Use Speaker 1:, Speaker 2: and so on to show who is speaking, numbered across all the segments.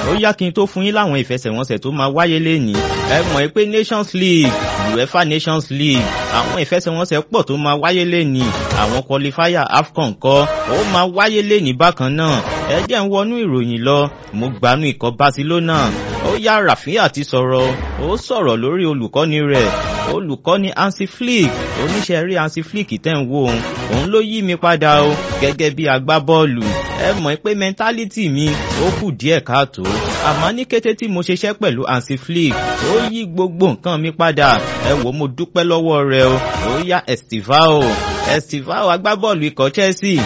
Speaker 1: ó yá kí n tó fún yín láwọn ìfẹsẹ̀wọnsẹ̀ tó máa wáyé lénìí ẹ mọ̀ pé Nations League UEFA Nations League àwọn ìfẹsẹ̀wọnsẹ̀ pọ̀ tó máa wáyé lénìí àwọn qualifier AFCON kọ́ ó máa wáyé lénìí bákan náà ẹ jẹ́ ń wọnú ìròyìn lọ mo gbanú ikọ̀ Barcelona ó yá Rafinha ti sọ̀rọ̀ ó sọ̀rọ̀ lórí olùkọ́ni rẹ̀ olùkọ́ni Hansi Flick oníṣẹ́ rí Hansi Flick tẹ̀ ń wo òun òun ló yí mi padà o gẹ́gẹ́ bí agbábọ́ọ̀lù ẹ mọ̀ pé mẹ́ńtálítì mi ó kù díẹ̀ káàtó àmọ́ ní kété tí mo ṣiṣẹ́ pẹ̀lú Hansi Flick ó yí gbogbo nǹkan mi padà ẹ wò mo dúpẹ́ lọ́wọ́ rẹ o ó yá Estivao Estivao agbábọ́ọ̀lù ikọ̀ Chelsea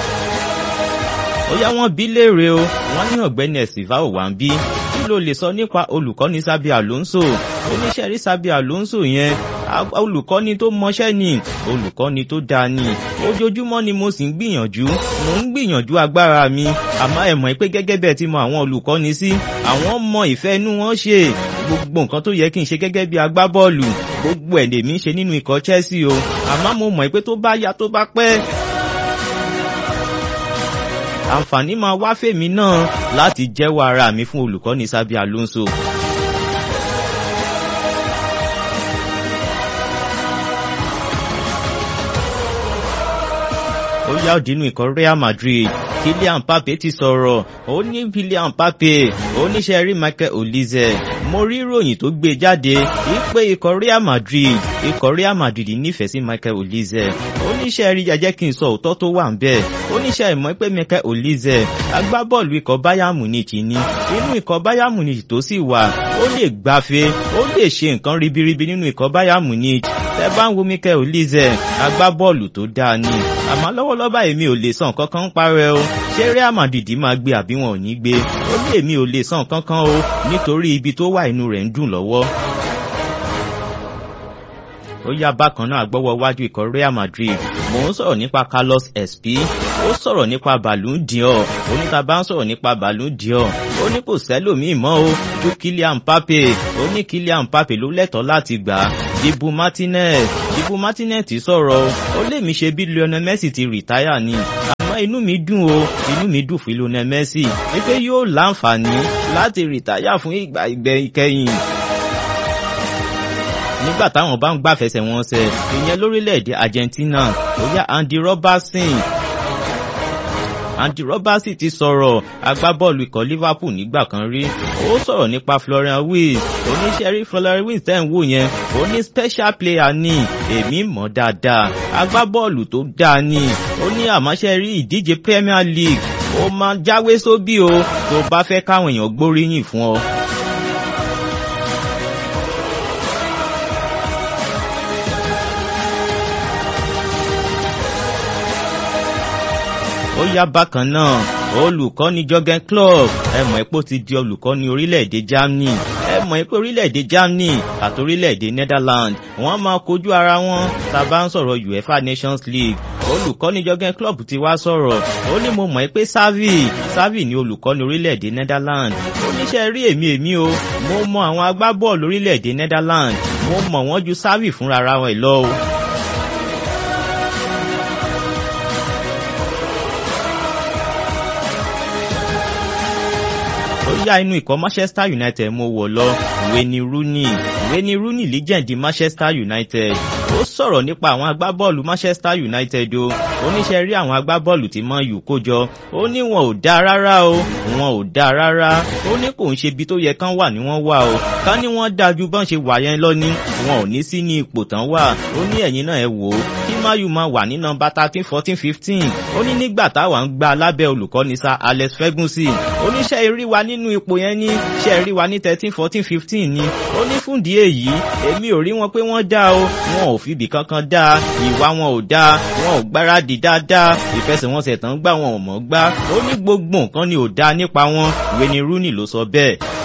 Speaker 1: ó yá wọ́n bí léèrè o wọ́n ní ọ̀gbẹ́ni Estivao wà ń bí kí ló lè sọ nípa olùkọ́ni Xabi Alonso oníṣẹ́ rí Xabi Alonso yẹn olùkọ́ni tó mọṣẹ́ ni olùkọ́ni tó dáa ni ojoojúmọ́ ni mo sì ń gbìyànjú mo ń gbìyànjú agbára mi àmọ́ ẹ mọ̀ pé gẹ́gẹ́ bẹ́ẹ̀ ti mọ àwọn olùkọ́ni sí àwọn mọ ìfẹ́ inú wọn ṣe gbogbo nǹkan tó yẹ kí n ṣe gẹ́gẹ́ bí agbábọ́ọ̀lù gbogbo ẹ̀ lèmi ń ṣe nínú ikọ̀ Chelsea o àmọ́ mo mọ̀ pé tó bá yá tó bá pẹ́ àǹfààní máa wá fèmí náà láti jẹ́wọ́ ara mi fún olùkọ́ni Xabi Alonso. ó yá òdínú ikọ̀ Real Madrid Kylian Mbappe ti sọ̀rọ̀ ó ní Kylian Mbappe oníṣẹ́ rí Michael Olise mo rí ìròyìn tó gbé jáde wípé ikọ̀ Real Madrid ikọ̀ Real Madrid nífẹ̀ẹ́ sí Michael Olise oníṣẹ́ rí jẹ́jẹ́ kí n sọ òótọ́ tó wà ń bẹ̀ oníṣẹ́ ìmọ̀ pé Michael Olise agbábọ́ọ̀lù ikọ̀ Bayern Munich ni inú ikọ̀ Bayern Munich tó sì wà ó lè gbafẹ́ ó lè ṣe nǹkan ribiribi nínú ikọ̀ Bayern Munich tẹ́ bá ń wo Michael Olise agbábọ́ọ̀lù tó dáa ni àmọ́ lọ́wọ́lọ́wọ́ báyìí mi ò lè sàn kankan parẹ́ o ṣé Real Madrid máa gbé àbí wọn ò ní gbé ó lè mi ò lè sàn kankan o nítorí ibi tó wà inú rẹ̀ ń dùn lọ́wọ́ ó yá bákan náà gbọ́wọ́ wájú ikọ̀ Real Madrid mò ń sọ̀rọ̀ nípa Carlos Espi ó sọ̀rọ̀ nípa Ballon d'Or oníta bá ń sọ̀rọ̀ nípa Ballon d'Or ó ní kò sẹ́lòmíì mọ́ o ju Kylian Mbappe ó ní Kylian Mbappe ló lẹ́tọ̀ọ́ láti gbà á Dibu Martinez Dibu Martinez ti sọ̀rọ̀ ó lè mi ṣe bí Lionel Messi ti rìtáyà ni àmọ́ inú mi dùn o inú mi dùn fún Lionel Messi wípé yóò láǹfààní láti rìtáyà fún ìgbà ìgbẹ̀yìn nígbà táwọn bá ń gbàfẹsẹ̀ wọn ṣe ìyẹn lórílẹ̀‐èdè Argentina ó yá Andy Robertson Andy Robertson ti sọ̀rọ̀ agbábọ́ọ̀lù ikọ̀ Liverpool nígbà kan rí ó sọ̀rọ̀ nípa Florian Wirtz oníṣẹ́ rí Florian Wirtz tẹ́ ń wò yẹn ó ní special player ní èmi mọ̀ dáadáa agbábọ́ọ̀lù tó dáa ní ó ní àmọ́ṣẹ́ rí ìdíje Premier League ó máa jáwé sóbì o tó bá fẹ́ káwọn èèyàn gbóríyìn fún ọ. ó yá bákan náà olùkọ́ni Jurgen Klopp ẹ mọ̀ pé ó ti di olùkọ́ni orílẹ̀-èdè Germany ẹ mọ̀ pé orílẹ̀-èdè Germany àti orílẹ̀-èdè Netherlands wọ́n máa kojú ara wọn tá a bá ń sọ̀rọ̀ UEFA Nations League olùkọ́ni Jurgen Klopp ti wá sọ̀rọ̀ ó ní mo mọ̀ pé Xavi Xavi ni olùkọ́ni orílẹ̀-èdè Netherlands oníṣẹ́ rí èmi èmi o mo mọ àwọn agbábọ́ọ̀lù orílẹ̀-èdè Netherlands mo mọ̀ wọ́n ju Xavi fúnra ra wọn lọ o. yá inú ikọ̀ Manchester United mo wọ̀ lọ Wayne Rooney Wayne Rooney legend Manchester United ó sọ̀rọ̀ nípa àwọn agbábọ́ọ̀lù Manchester United o oníṣẹ́ rí àwọn agbábọ́ọ̀lù tí Man U kó jọ ó ní wọn ò dáa rárá o wọn ò dáa rárá ó ní kò ń ṣe ibi tó yẹ kán wà ní wọ́n wà o ká ní wọ́n dáa ju bọ́n ṣe wà yẹn lọ ní wọn ò ní sí ní ipò tán wà ó ní ẹ̀yin náà ẹ wò ó kí Man U máa wà ní nọ́mbà thirteen fourteen fifteen ó ní nígbà táwa ń gba lábẹ́ olùkọ́ni Sir Alex Ferguson oníṣẹ́ eré wa nínú ipò yẹn ní ṣe rí wa ní thirteen fourteen fifteen ni ó ní fúndìí èyí èmi ò rí wọn pé wọ́n dá o wọn ò fìbì kankan dá ìwà wọn ò dá wọn ò gbáradì dáadáa ìfẹsẹ̀wọnsẹ̀ tán gbà wọn ò mọ̀ gbá ó ní gbogbo nǹkan ni ò dá nípa wọn Wayne Rooney ló sọ bẹ́ẹ̀